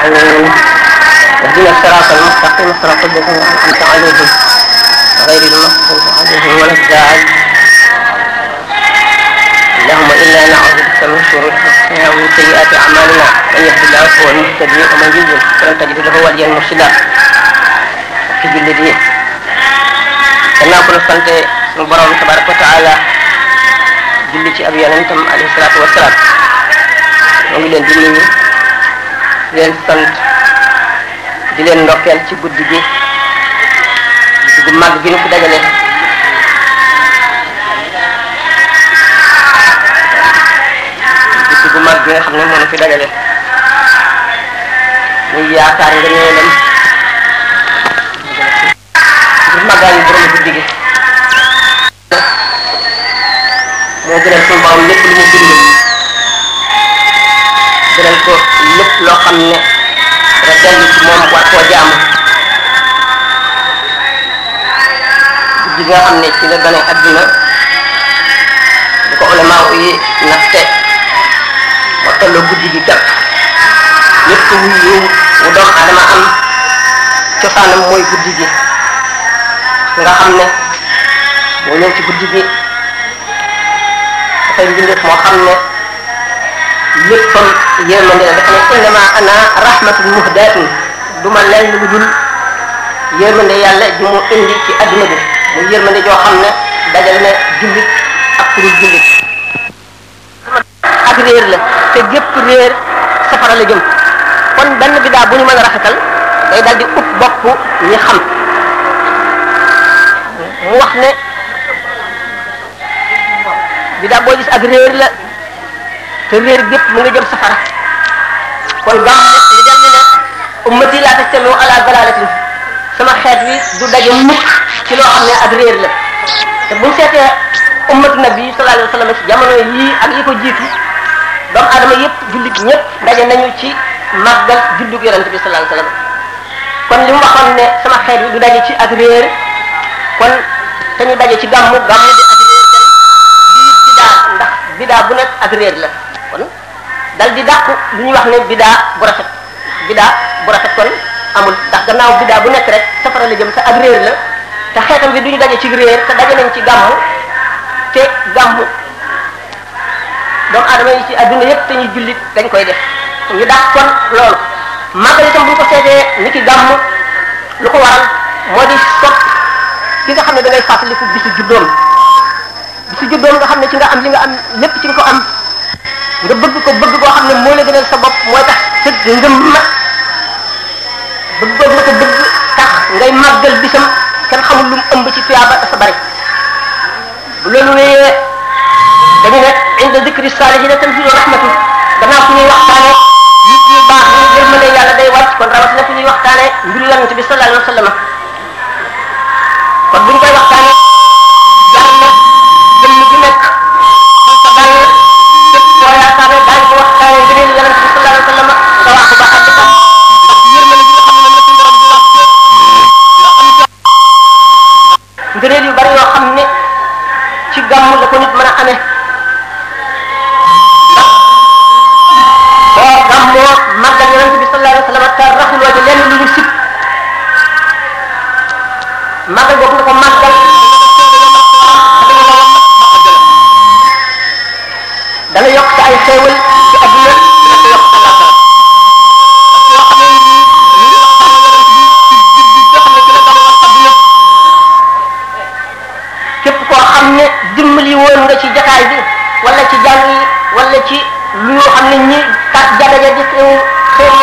اهدنا الصراط المستقيم صراط الذين انعمت عليهم غير المغضوب عليهم ولا الضالين اللهم انا نعوذ بك من شرور انفسنا ومن سيئات اعمالنا من يهد الله فهو المهتدي ومن يضلل فلن تجد له وليا مرشدا ci jullit yi gannaaw ko nu sante sunu borom tabaraka wa taala julli ci ab yonentam alayhi salaatu wasalaam moo ngi leen di nuyu di leen sant di leen ndokkeel ci guddi gi guddi gu màgg gi nu fi dajale guddi gu màgg gi nga xam ne moo nu fi dajale muy yaakaar nga neelam ngir màggaay yu borom guddi gi moo gënal suñu borom lépp lu mu bind gënal ko lépp loo xam ne dana dellu ci moom war koo jaamu guddi gi nga xam ne ci la gane adduna di ko ulama yi natte moo tolloo guddi gi gàpp lépp wu yiw wu doomu adama am cosaanam mooy guddi gi nga xam ne moo ñëw ci guddi gi dafay mbindeef moo xam ne léppam yërmande la dafa ne innama ana rahmatun muhdatun du ma leen lu dul yërmande yàlla ju mu indi ci adduna bi muy yërmande joo xam ne dajal na jullit ak kurul jullit ak réer la te gépp réer safara la jëm kon benn bidaa bu ñu mën a rafetal day dal di upp bopp ñi xam mu wax ne bidaa boo gis ak réer la te réer gépp mu nga jëm safara kon gam li dem ne ne ummati laa tajtamiu ala dalalatin sama xeet wi du daje mukk ci loo xam ne ak réer la te buñ seetee ummatu nabi sallallahu alayhi wa sallam ci jamono yii ak yi ko jiitu doomu aadama yépp jullit ñëpp daje nañu ci màggal juddug yonente bi sallallahu alayhi wa sallam kon li mu waxoon ne sama xeet wi du daje ci ak réer kon te ñu daje ci gàmmu gàmmu di ak réer kan di bidaa ndax bidaa bu nekk ak réer la kon dal di dàqu lu ñuy wax ne bidaa bu rafet bidaa bu rafet kon amul ndax gannaaw bidaa bu nekk rek safara la jëm te ak réer la te xeetam bi du ñu daje ci réer te daje nañ ci gàmmu te gàmmu doomu aadama yi ci adduna yépp te ñuy jullit dañ koy def ñu dàq kon loolu màggal itam bu ñu ko seetee ni ki gàmmu lu ko waral moo di sopp ki nga xam ne da ngay fàttaliku bisu juddoom bisu juddoom nga xam ne ci nga am li nga am lépp ci nga ko am nga bëgg ko bëgg koo xam ne moo la gënal sa bopp mooy tax sa ngëm mat bëgg boobu nga ko bëgg tax ngay màggal bisam kenn xamul lu mu ëmb ci tuyaaba dafa bari bu loolu wéyee dañu ne inda dikri salihina tanzilu rahmatu gannaaw fu ñuy waxtaane nit ñu baax ñu yërmande yàlla day wàcc kon rawatina fu ñuy waxtaane mbiru yonente bi sallallahu alayhi wa sallam kon bu ñu koy waxtaanee jar na jëmm ji nekk xam sa dal képp koo yaakaar ne daañu ko waxtaanee ngëneel yonent bi sallallahu alayhi wa sallam nga wax ko ba àgg ko ndax yërmande gi nga xam ne moom la suñu borom di wax dina am ngëneel yu bari yoo xam ne ci gàmm la ko nit mën a amee ndax boo gàmmoo màggal yonent bi sallallahu alayhi wa sallam te raxuloo ci lenn lu ñu sib màggal boobu nga ko màggal dana yokk sa ay xéewal ci adduna dina ko yokk àllaaxira képp koo xam ne dimbali woon nga ci jataay bi wala ci jàng yi wala ci lu yoo xam ne ñi kat jadaja di xéew xéew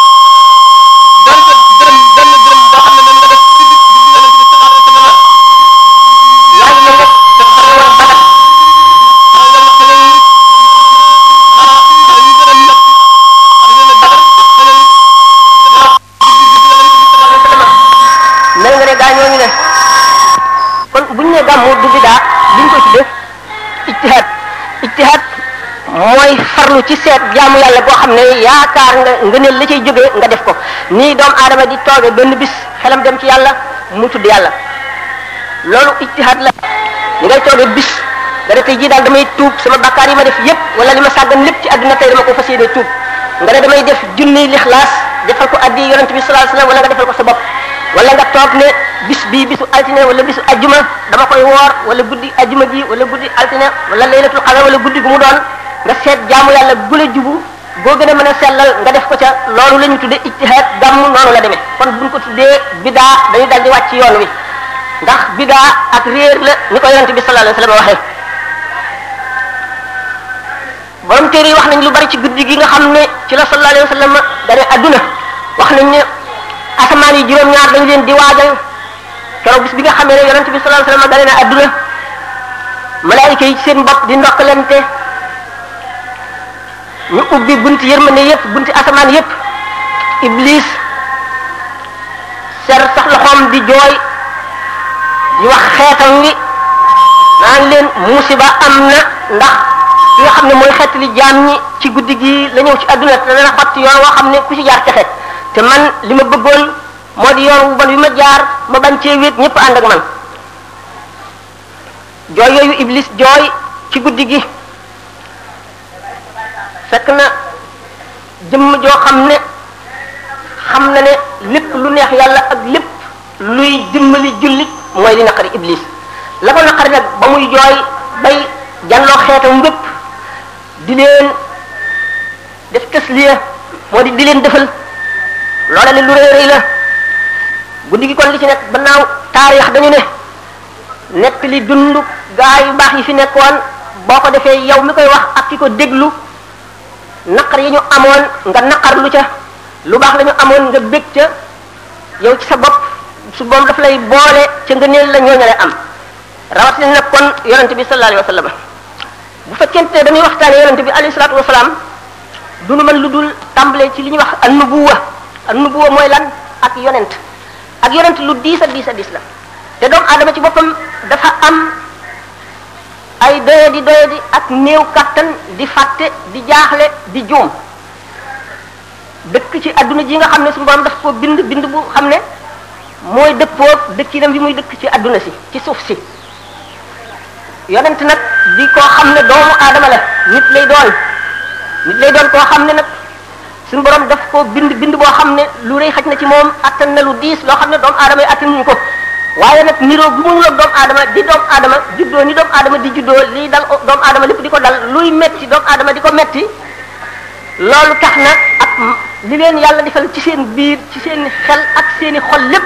mel nga ne gaa ñooñu ne kon bu ñu ne gàmmu du bidaa li ñu ko tuddee ijtihaad ijtihaad mooy farlu ci seet jaamu yàlla boo xam ne yaakaar nga ngëneel la cay jógee nga def ko nii doomu aadama di tooge benn bis xelam dem ci yàlla mu tudd yàlla loolu ijtihaad la li ngay tooge bis nga ne tey jii daal damay tuub sama bakkaar yi ma def yépp wala li ma sàggan lépp ci àdduna tey dama ko fas yéene tuub nga ne damay def junniy lixlaas defal ko addi yonent bi sallallahu alayhi wasallam wala nga defal ko sa bopp wala nga toog ne bis bii bisu altine wala bisu ajjuma dama koy woor wala guddi ajjuma ji wala guddi altine wala laylatul qadr wala guddi gu mu doon nga seet jaamu yàlla gula jubu boo gën a mën a sellal nga def ko ca loolu la ñu tuddee ijtihaad gàmm noonu la demee kon buñ ko tuddee bidaa dañuy dal di wàcc yoon wi ndax bidaa ak réer la ni ko yonent bi sallallahu alayhi wasallam waxee borom téere yi wax nañ lu bari ci guddi gi nga xam ne ci la sallallahu alayhi wasallam dane adduna wax nañ ne asamaan yi juróom-ñaar dañu leen di waajal keroog bis bi nga xamee ne yonent bi sallallahu alayhi wasallam dane na adduna malaayika yi ci seen bopp di ndokkalante ñu ubbi bunti yërmande yépp bunti asamaan yépp iblis ser sax loxoom di jooy di wax xeetam wi naan leen musiba am na ndax ki nga xam ne mooy xeet li jaam ñi ci guddi gi la ñëw ci adduna te dana xotti yoon woo xam ne ku ci jaar texe te man li ma bëggoon moo di yoon wu bon wi ma jaar ma bañ cee wéet ñëpp ànd ak man jooy yooyu iblis jooy ci guddi gi fekk na jëmm joo xam ne xam na ne lépp lu neex yàlla ak lépp luy dimbali jullit mooy li naqari iblis la ko naqari nag ba muy jooy bay janloo xeetam wépp di leen def tasliya moo di di leen defal loola ne lu rëy rëy la guddi gi kon li ci nekk gannaaw taarix dañu ne nekk li dund gaa yu baax yi fi nekkoon boo ko defee yow mi koy wax ak ki ko déglu naqar yi ñu amoon nga naqar lu ca lu baax la ñu amoon nga bég ca yow ci sa bopp su boom daf lay boole ca nga neel la ñooñale am rawatina nag kon yonente bi sallallahu alayhi wa sallam bu fekkente ne dañuy waxtaane yonente bi alayhi salatu wasalaam du nu mën lu dul tàmbalee ci li ñuy wax an nubuwa an nubuwa mooy lan ak yonent ak yonent lu diis a diis a diis la te doomu aadama ci boppam dafa am ay doye di doye di ak néew kattan di fàtte di jaaxle di juum dëkk ci adduna ji nga xam ne suñu borom daf ko bind bind bu xam ne mooy dëppoo dëkkinam bi muy dëkk ci adduna si ci suuf si yonent nag di koo xam ne doomu aadama la nit lay doon nit lay doon koo xam ne nag suñu borom daf ko bind bind boo xam ne lu rëy xaj na ci moom attan na lu diis loo xam ne doomu aadama yi attanuñu ko waaye nag niroo gu mu niroog doomu aadama di doomu aadama juddoo ni doomu aadama di juddoo lii dal doomu aadama lépp di ko dal luy metti doomu aadama di ko metti loolu tax na ak li leen yàlla defal ci seen biir ci seen xel ak seeni xol lépp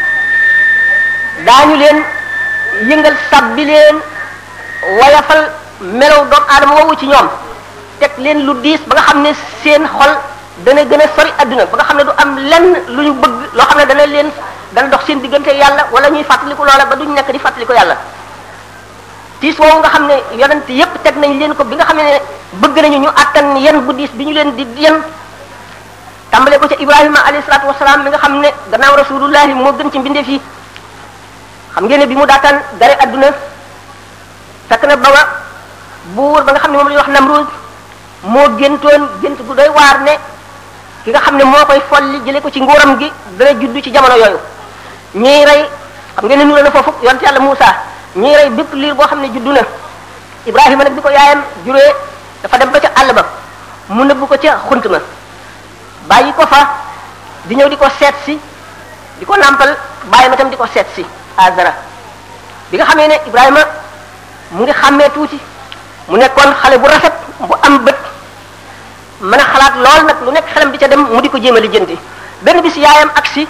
daañu leen yëngal sàbbi leen wayafal melaw doomu aadama woowu ci ñoom teg leen lu diis ba nga xam ne seen xol dana gën a sori adduna ba nga xam ne du am lenn lu ñu bëgg loo xam ne dana leen dana dox seen diggante yàlla wala ñuy fàttaliku loola ba duñ nekk di fàttaliku yàlla tiis woowu nga xam ne yonent yépp teg nañ leen ko bi nga xam ne bëgg nañu ñu attan yen bu diis bi ñu leen di yen tàmbale ko ca ibrahima alayhi salaatu wasalaam mi nga xam ne gannaaw rasulullahi moo gën ci mbindeef yi xam ngeen ne bi mu daataan gare adduna fekk na ba wa buur ba nga xam ne moom la ñuy wax namrud moo géntoon gént gu doy waar ne ki nga xam ne moo koy folli jële ko ci nguuram gi dana juddu ci jamono yooyu ñiy rey xam ngeen ne nu la na foofu yonte yàlla Muusa ñiy rey bépp liir boo xam ne juddu na Ibrahima nag bi ko yaayam juree dafa dem ba ca àll ba mu nëbbu ko ca xunt ma bàyyi ko fa di ñëw di ko seet si di ko nàmpal bàyyi ma tam di ko seet si Azara bi nga xamee ne Ibrahima mu ngi xàmmee tuuti mu nekkoon xale bu rafet bu am bët mën a xalaat lool nag lu nekk xelam di ca dem mu di ko jéem a lijjanti benn bis yaayam agsi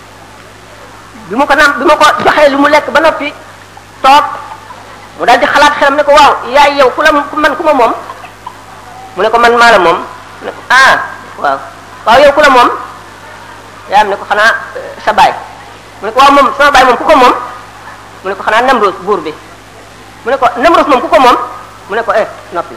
bi mu ko naam bi ma ko joxee lu mu lekk ba noppi toog mu daal di xalaat xelam ne ko waaw yaay yow ku la ku man ku ma moom mu ne ko man maa la moom mu ne ko ah waaw waaw yow ku la moom yaayam ne ko xanaa sa baay mu ne ko waaw moom sama baay moom ku ko moom mu ne ko xanaa Namroos buur bi mu ne ko Namroos moom ku ko moom mu ne ko eh noppi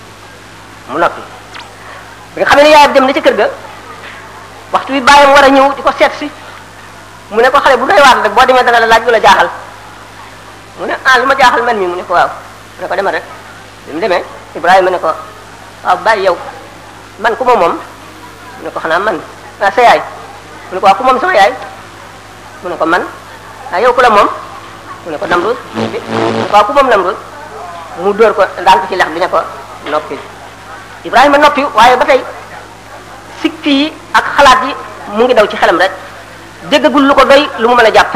mu noppi bi nga xam ne yaayam dem na ca kër ga waxtu bi bàyyam war a ñëw di ko seet si mu ne ko xale bu doy waar rek boo demee dana la laaj lu la jaaxal mu ne ah lu ma jaaxal man mi mu ne ko waaw mu ne ko demal rek bi mu demee Ibrahima ne ko waaw bàyyi yow man ku ma moom mu ne ko xanaa man ah sa yaay mu ne ko waaw ku moom sama yaay mu ne ko man ah yow ku la moom mu ne ko Namrud bi mu ne ko waaw ku moom Namrud mu dóor ko daan ko ci lex bi ne ko noppi Ibrahima noppi waaye ba tey sikki yi ak xalaat yi mu ngi daw ci xelam rek déggagul lu ko doy lu mu mën a jàpp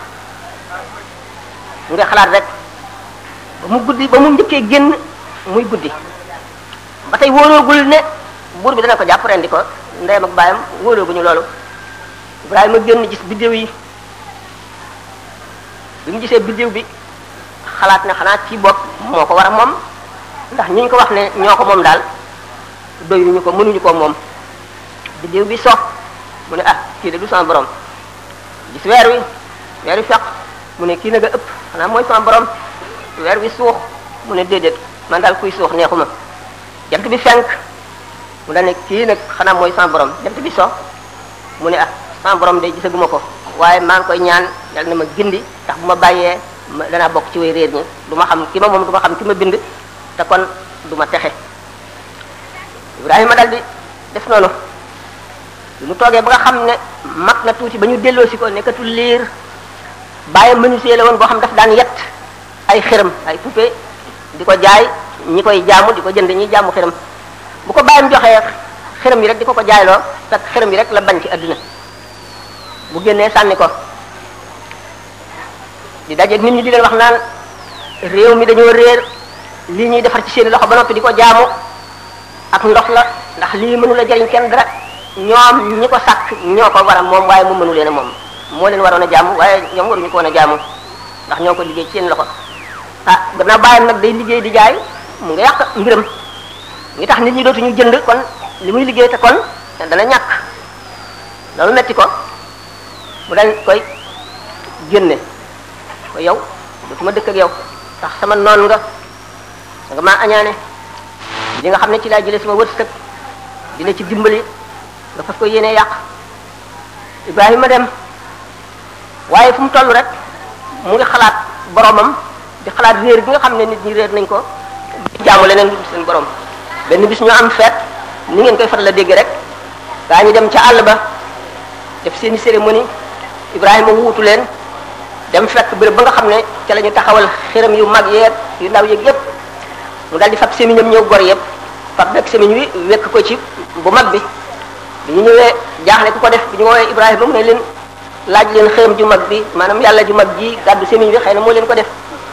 mu ngi xalaat rek ba mu guddi ba mu njëkkee génn muy guddi ba tey wóoloogul ne buur bi dana ko jàpp rendi ko ndeyam ak baayam wóolooguñu loolu Ibrahima génn gis biddéew yi bi mu gisee biddéew bi xalaat ne xanaa ci bopp moo ko war a moom ndax ñi ñu ko wax ne ñoo ko moom daal doyuñu ko mënuñu ko moom biddéew bi so mu ne ah kii de du sama borom gis weer wi weer wi fekk mu ne kii nag a ëpp xanaa mooy sama borom weer wi suux mu ne déedéet man daal kuy suux neexuma jant bi fenk mu daal ne kii nag xanaa mooy sama borom jant bi so mu ne ah sama borom de gisaguma ko waaye maa ngi koy ñaan yal na ma gindi ndax bu ma bàyyee ma danaa bokk ci way réer ñi du ma xam ki ma moom du ma xam ki ma bind te kon du ma texe Ibrahima dal di def noonu bi mu toogee ba nga xam ne mag na tuuti ba ñu delloo si ko nekkatul liir bàyyi menuisier la woon boo xam daf daan yett ay xërëm ay poupée di ko jaay ñi koy jaamu di ko jënd ñi jaamu xërëm bu ko bàyyam joxee xërëm yi rek di ko ko jaayloo fekk xërëm yi rek la bañ ci àdduna bu génnee sànni ko di daje nit ñi di leen wax naan réew mi dañoo réer lii ñuy defar ci seen loxo ba noppi di ko jaamu ak ndox la ndax lii mënu la jariñ kenn dara ñoom ñi ko sàkk ñoo ko war a moom waaye mu mënu leen a moom moo leen waroon a jaamu waaye ñoom waruñu ko woon a jaamu ndax ñoo ko liggéey ci seen loxo ah gannaaw bàyyam nag day liggéey di jaay mu nga yàq mbiram ngi tax nit ñi dootuñu jënd kon li muy liggéey te kon dana ñàkk loolu metti ko mu dal koy génne ko yow dootuma dëkk ak yow ndax sama noon nga da nga maa añaane li nga xam ne ci laa jëlee sama wërsëg di la ci dimbali nga fas ko yéenee yàq Ibrahima dem waaye fu mu toll rek mu ngi xalaat boromam di xalaat réer bi nga xam ne nit ñi réer nañ ko jaamu leneen lu seen borom benn bis ñu am feet ni ngeen koy faral a dégg rek daa ñu dem ca àll ba def seeni cérémonie Ibrahima wuutu leen dem fekk béréb ba nga xam ne ca la ñu taxawal xëram yu mag yeeg yu ndaw yeeg yépp mu daal di fab sémiñam ñëw gor yépp fab nag sémiñ wi wekk ko ci bu mag bi bi ñu ñëwee jaaxle ku ko def bi ñu woowee Ibrahima mu ne leen laaj leen xëram ju mag bi maanaam yàlla ju mag ji gàddu sémiñ bi xëy na moo leen ko def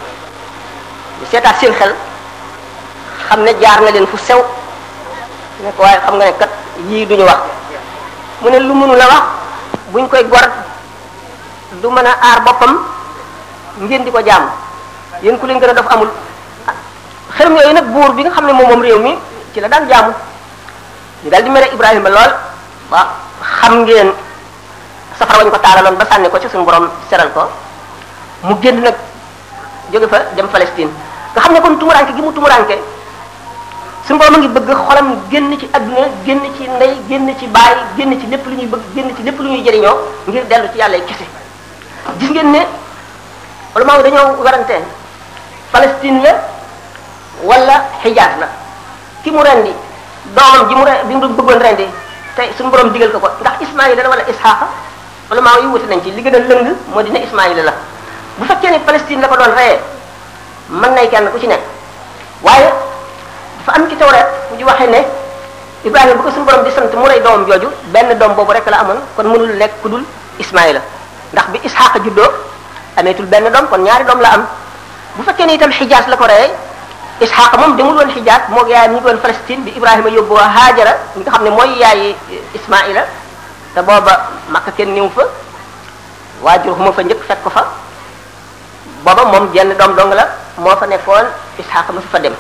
ñu seetaat seen xel xam ne jaar nga leen fu sew ne ko waaye xam nga ne kat yii duñu wax mu ne lu mënu la wax buñ koy gor du mën a aar boppam ngeen di ko jaam yéen ku leen gën a def amul xërëm yooyu nag buur bi nga xam ne moom moom réew mi ci la daan jaamu ñu daal di mere Ibrahima lool waaw xam ngeen safara wañ ko taalaloon ba sànni ko ci suñu borom seral ko mu génn nag jóge fa dem Palestine nga xam ne kon tumuranke gi mu tumuranke suñu borom a ngi bëgg xolam génn ci adduna génn ci ndey génn ci baay génn ci lépp lu ñuy bëgg génn ci lépp lu ñuy jëriñoo ngir dellu ci yàlla kese gis ngeen ne ulama yi dañoo warante Palestine la wala Hijaaz la ki mu rendi doomam ji mu re bi mu bëggoon rendi te suñu borom digal ko ko ndax Ismaïla la wala Isxaaqa ulama yi wuti nañ ci li gën a lëng moo di ne Ismaïla la bu fekkee ne Palestine la ko doon reyee mën nay kenn ku ci nekk waaye dafa am ci tawreet fu ñu waxee ne Ibrahima bu ko suñu borom di sant mu rey doomam jooju benn doom boobu rek la amoon kon mënul nekk ku dul Ismaïla ndax bi Isxaaqa juddoo ameetul benn doom kon ñaari doom la am bu fekkee ne itam Hijaaz la ko reyee Isxaaqa moom demul woon Hijaaz moo yaayam ñu ngi woon Palestine bi Ibrahima yóbbu Haajara ñi nga xam ne mooy yaayi Ismaïla te booba Makka kenn niw fa waajur moo fa njëkk fekk ko fa booba moom jenn doom dong la moo fa nekkoon Isxaaqa ma su fa dem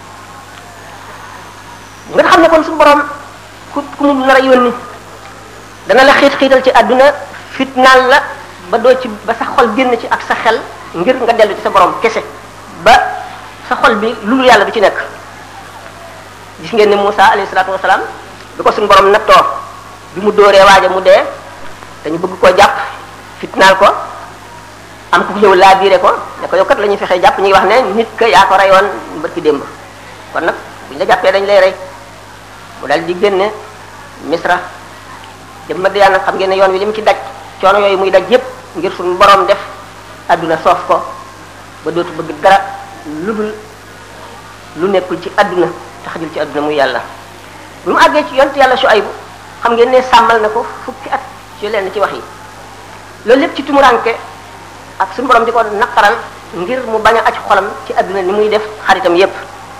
nga xam ne kon suñu borom ku ku mu nar a yónni dana la xiit xiital ci àdduna fitnaal la ba doo ci ba sa xol génn ci ak sa xel ngir nga dellu ci sa borom kese ba sa xol bi lu yàlla du ci nekk gis ngeen ne Moussa alayhi salaatu wasalaam bi ko suñu borom nattoo bi mu dóoree waaja mu dee dañu bëgg koo jàpp fitnaal ko am ku ñëw laa biire ko ne ko yow kat la ñuy fexee jàpp ñu ngi wax ne nit ka yaa ko reyoon barki démb kon nag buñ la jàppee dañ lay rey mu dal di génne misra dem Madiyaana xam ngeen ne yoon wi li mu ci daj coono yooyu muy daj yépp ngir suñu borom def adduna soof ko ba dootu bëgg dara lu dul lu nekkul ci adduna te xajul ci adduna muy yàlla bi mu àggee ci yont yàlla Shuaybu xam ngeen ne sàmmal na ko fukki at ci lenn ci wax yi loolu lépp ci tumuranke ak suñu borom di ko naqaral ngir mu bañ a aj xolam ci àdduna ni muy def xaritam yépp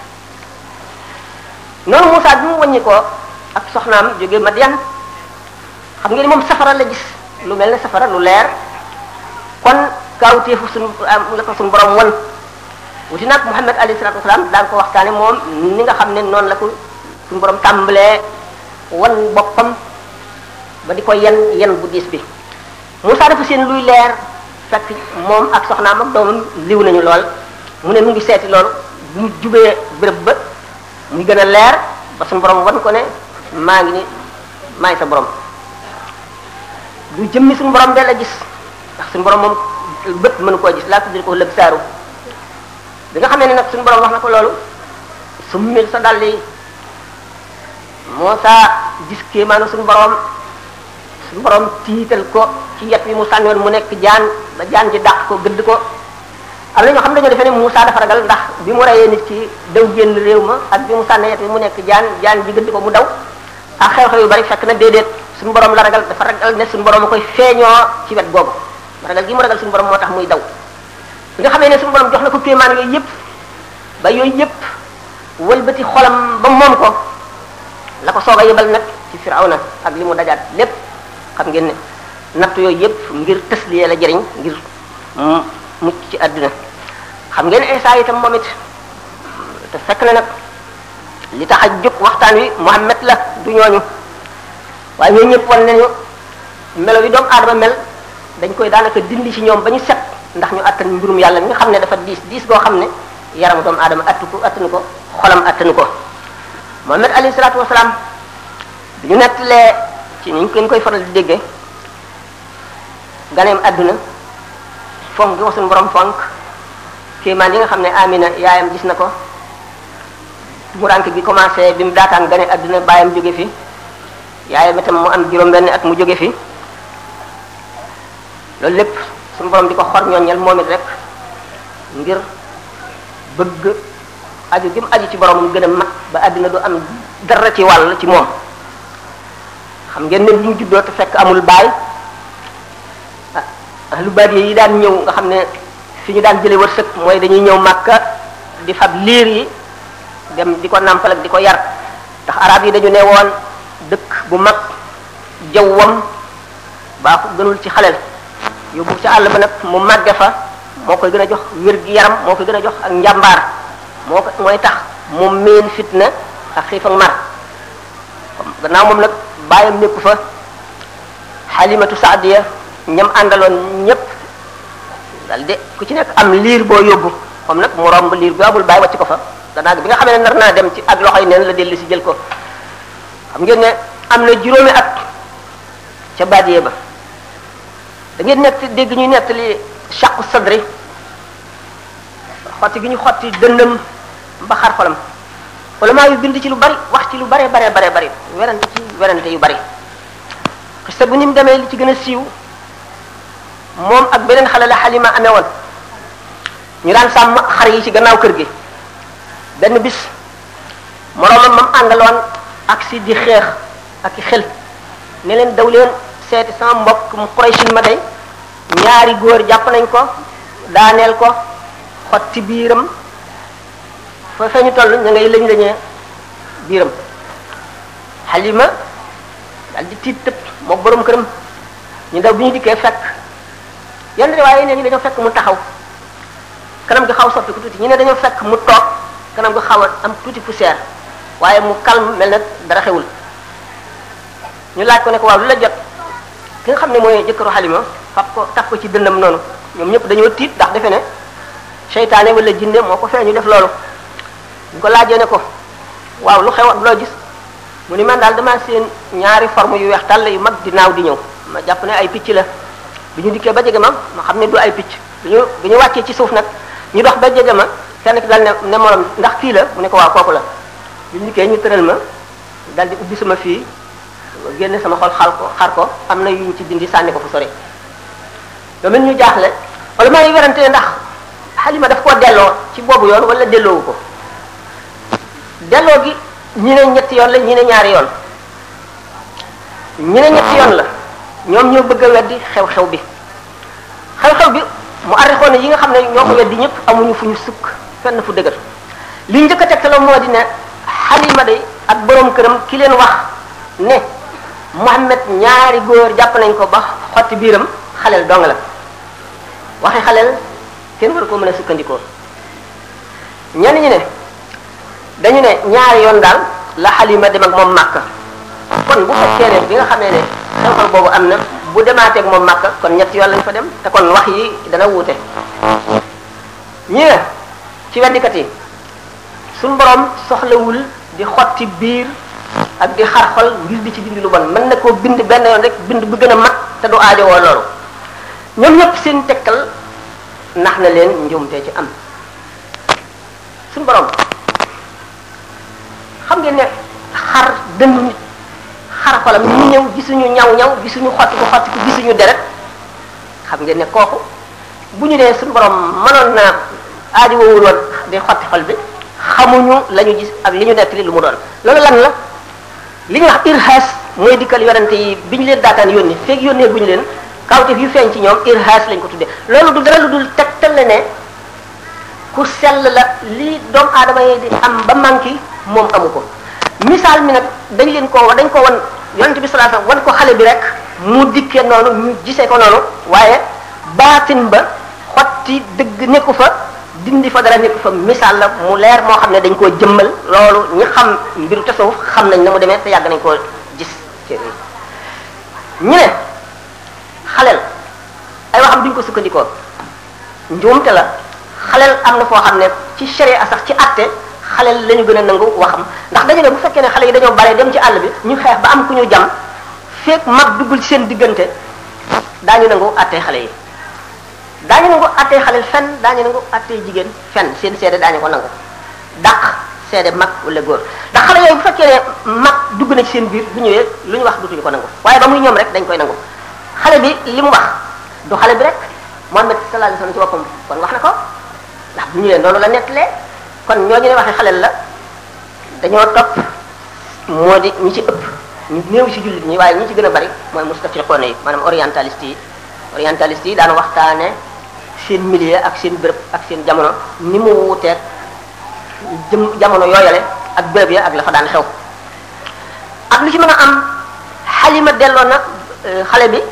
noonu Moussa bi mu wàññi ko ak soxnaam jóge Madian xam ngeen ni moom safara la gis lu mel ne safara lu leer kon kaawteefu suñu la ko suñu borom won wuti nag Muhammad alayhi salatu wasalaam daan ko waxtaane moom ni nga xam ne noonu la ko suñu borom tàmbalee wan boppam ba di ko yen yen bu diis bi Moussa dafa seen luy leer fekk moom ak soxnaam ak doomam liw nañu lool mu ne mu ngi seeti loolu bu mu jubee béréb ba muy gën a leer ba suñu borom wan ko ne maa ngi ni maay sa borom du jëmmi suñu borom de la gis ndax suñu borom moom bët mënu koo gis laa tuddee ko lëb saaru bi nga xamee ne nag suñu borom wax na ko loolu summil sa dàll yi moo saa gis kéemaanu suñu borom suñu borom tiital ko ci yet wi mu sànniwoon mu nekk jaan ba jaan ji dàq ko gëdd ko am na ñoo xam ne dañoo defee ne Moussa dafa ragal ndax bi mu reyee nit ki daw génn réew ma ak bi mu sànnee yet wi mu nekk jaan jaan ji gëdd ko mu daw ak xew-xew yu bari fekk na déedéet suñu borom la ragal dafa ragal ne suñu borom a koy feeñoo ci wet googu ragal gi mu ragal suñu borom moo tax muy daw bi nga xamee ne suñu borom jox na ko kéemaan yooyu yëpp ba yooyu yëpp wëlbati xolam ba moom ko la ko soog a yebal nag ci Firawna ak li mu dajaat lépp xam ngeen ne natt yooyu yëpp ngir tësliye la jëriñ ngir mucc ci àdduna xam ngeen Isa itam moom it te fekk na nag li tax a jóg waxtaan wi Muhammad la du ñooñu waaye ñooñu ñëpp wan nañu melo yi doomu aadama mel dañ koy daanaka dindi ci ñoom ba ñu set ndax ñu attan mbirum yàlla mi nga xam ne dafa diis diis goo xam ne yaramu doomu aadama attu ko attanu ko xolam attanu ko Muhammad alayhi salaatu wasalaam bi ñu nettalee ci ni ñu koy koy faral di déggee ganeem àdduna fonk gi ko suñu borom fonk kéemaan yi nga xam ne Amina yaayam gis na ko tumuranke gi commencé bi mu daataan gane àdduna baayam jóge fi yaayam itam mu am juróom benn at mu jóge fi loolu lépp suñu borom di ko xor ñooñal moom it rek ngir bëgg aju gi mu aju ci boromam gën a mat ba àddina du am dara ci wàll ci moom xam ngeen ne bi mu juddoo te fekk amul baay ah lu baat yi daan ñëw nga xam ne fi ñu daan jële wërsëg mooy dañuy ñëw màkka di fab liir yi dem di ko nàmpal ak di ko yar ndax arab yi dañu ne woon dëkk bu mag jawwam baa ko gënul ci xaleel yóbbu ca àll ba nag mu màgge fa moo koy gën a jox wér gi yaram moo koy gën a jox ak njàmbaar moo ko mooy tax mu miin fitna ak xiif ak mar gannaaw moom nag bàyyam nekku fa xalimatu saadiya ñam àndaloon ñépp dal de ku ci nekk am liir boo yóbbu moom nag mu romb liir bi amul bàyyi wàcc ko fa gannaaw bi nga xam ne nar naa dem ci ak loxoy neen la dellu si jël ko xam ngeen ne am na juróomi at ca baadiye ba da ngeen nett dégg ñuy nettali chaqu sadri xotti gi ñu xotti dënnam ba xar xolam wala maa yu bind ci lu bari wax ci lu bare bare bare bari werante ci werante yu bari xista bu ni mu demee li ci gën a siiw moom ak beneen xale la xalima amee woon ñu daan sàmm xar yi ci gannaaw kër gi benn bis moroomam mam àndaloon ak si di xeex ak i xel ne leen daw leen seeti sama mbokk mu Quraysin ma day ñaari góor jàpp nañ ko daaneel ko xotti biiram fa fa ñu toll ña ngay lañ lañee biiram xalima daal di tiit tëb mook borom këram ñu daw bi ñu dikkee fekk yenn riwaay ne ñu dañoo fekk mu taxaw kanam gi xaw soppi ko tuuti ñu ne dañoo fekk mu toog kanam gi xaw a am tuuti poussière waaye mu calme mel na dara xewul ñu laaj ko ne ko waaw lu la jot ki nga xam ne mooy jëkkëru xalima fab ko taf ko ci dëndam noonu ñoom ñëpp dañoo tiit ndax defe ne seytaane wala jinne moo ko fee ñu def loolu ñu ko laajee ne ko waaw lu xew ak loo gis mu ni man daal damaa seen ñaari forme yu weex tàll yu mag di naaw di ñëw ma jàpp ne ay picc la bi ñu dikkee ba jege ma ma xam ne du ay picc bi ñu bi ñu wàccee ci suuf nag ñu dox ba jege ma kenn ki daal ne ne morom ndax kii la mu ne ko waaw kooku la bi ñu dikkee ñu tëral ma daal di ubbi sama fii génne sama xol xal ko xar ko am na yu ñu ci dindi sànni ko fu sori domin ñu jaaxle wala may werante ndax xalima daf koo delloo ci boobu yoon wala delloowu ko delloo gi ñi ne ñetti yoon la ñi ne ñaari yoon ñi ne ñetti yoon la ñoom ñoo bëgg a weddi xew-xew bi xew-xew bi mu arrixoon yi nga xam ne ñoo ko weddi ñëpp amuñu fu ñu sukk fenn fu dëgër li njëkk a tegtaloo moo di ne xalima day ak borom këram ki leen wax ne Muhammad ñaari góor jàpp nañ ko ba xotti biiram xaleel dong la waxi xaleel kenn war koo mën a sukkandikoo ñenn ñi ne dañu ne ñaari yoon daal la xalima dem ak moom màkk kon bu fekkee ne bi nga xamee ne xew-xew boobu am na bu demaateeg moom màkk kon ñetti yoon lañ fa dem te kon wax yi dana wuute ñi ne ci weddikat yi suñ borom soxlawul di xotti biir ak di xar xol ngir di ci dindi lu bon mën na koo bind benn yoon rek bind bu gën a mat te du aajowoo loolu ñoom ñëpp seen tekkal nax na leen njuumte ci am suñ borom xam ngeen ne xar dëndu nit xar xolam ñu ñëw gisuñu ñaw ñaw gisuñu xotti ko xotti ko gisuñu deret xam ngeen ne kooku bu ñu nee suñu borom mënoon na aajowul woon di xotti xol bi xamuñu la ñu gis ak li ñu nekk li lu mu doon loolu lan la li ñuy wax irhaas mooy dikkal yonente yi bi ñu leen daataan yónni feeg yónnee bu ñu leen kawteef yu feeñ ci ñoom irhaas lañ ko tuddee loolu du dara lu dul tegtal la ne ku sell la lii doomu aadama yi di am ba manqué moom amu ko misaal mi nag dañ leen ko dañ ko wan yonente bi sallallahu alayhi wasallam wan ko xale bi rek mu dikkee noonu ñu gisee ko noonu waaye baatin ba xotti dëgg nekku fa dindi fa dara nekku fa misaal la mu leer moo xam ne dañ koo jëmmal loolu ñi xam mbiru tasawuf xam nañ na mu demee te yàgg nañ koo gis ci ñu ne xaleel ay waxam duñ ko sukkandikoo njuumte la xaleel am na foo xam ne ci sharia sax ci atte xaleel la ñu gën a nangu waxam ndax dañu ne bu fekkee ne xale yi dañoo bare dem ci àll bi ñu xeex ba am ku ñu jam feek mag duggul ci seen diggante daañu nangu atte xale yi daañu nangu attee xaleel fenn daañu nangu attee jigéen fenn seen seede daañu ko nangu dàq seede mag wala góor ndax xale yooyu bu fekkee ne mag dugg na ci seen biir bu ñëwee lu ñu wax dutuñu ko nangu waaye ba muy ñoom rek dañ koy nangu xale bi li mu wax du xale bi rek Muhammad sallallahu alayhi wasallam ci boppam kon wax na ko ndax bu ñëwee noonu la nettalee kon ñooñu ne waxee xaleel la dañoo topp moo di ñi ci ëpp ñu néew ci jullit ñi waaye ñi ci gën a bari mooy mustafriqoon yi maanaam orientaliste yi orientaliste yi daan waxtaane seen milieu ak seen béréb ak seen jamono ni mu wuuteeg jëm jamono yooyale ak béréb ya ak la fa daan xew ak lu ci mën a am xalima delloo na xale bi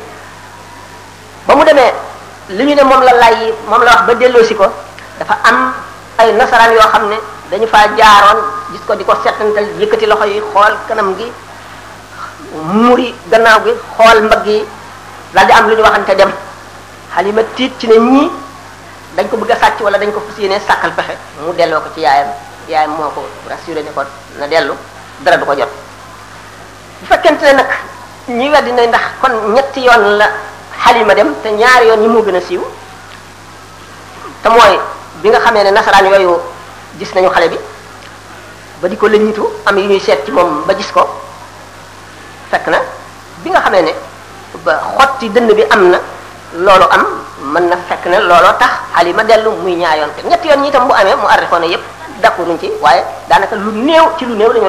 ba mu demee li ñu ne moom la lay moom la wax ba delloosi ko dafa am ay nasaraan yoo xam ne dañu faa jaaroon gis ko di ko settantal yëkkati loxo yi xool kanam gi muri gannaaw gi xool mbagg yi daal di am lu ñu waxante dem xalima tiit ci ne ñii dañ ko bëgg a sàcc wala dañ ko fas yéene sàkkal pexe mu delloo ko ci yaayam yaayam moo ko rassuré ne ko na dellu dara du ko jot bu fekkente ne nag ñi weddi ne ndax kon ñetti yoon la xalima dem te ñaari yoon ñi moo gën a siiw te mooy bi nga xamee ne nasaraan yooyu gis nañu xale bi ba di ko lëññitu am yu ñuy seet ci moom ba gis ko fekk na bi nga xamee ne ba xotti dënn bi am na loolu am mën na fekk ne looloo tax xalima dellu muy ñaar yoon te ñetti yoon ñi itam bu amee mu arrifoon yépp d'accorduñ ci waaye daanaka lu néew ci lu néew lañu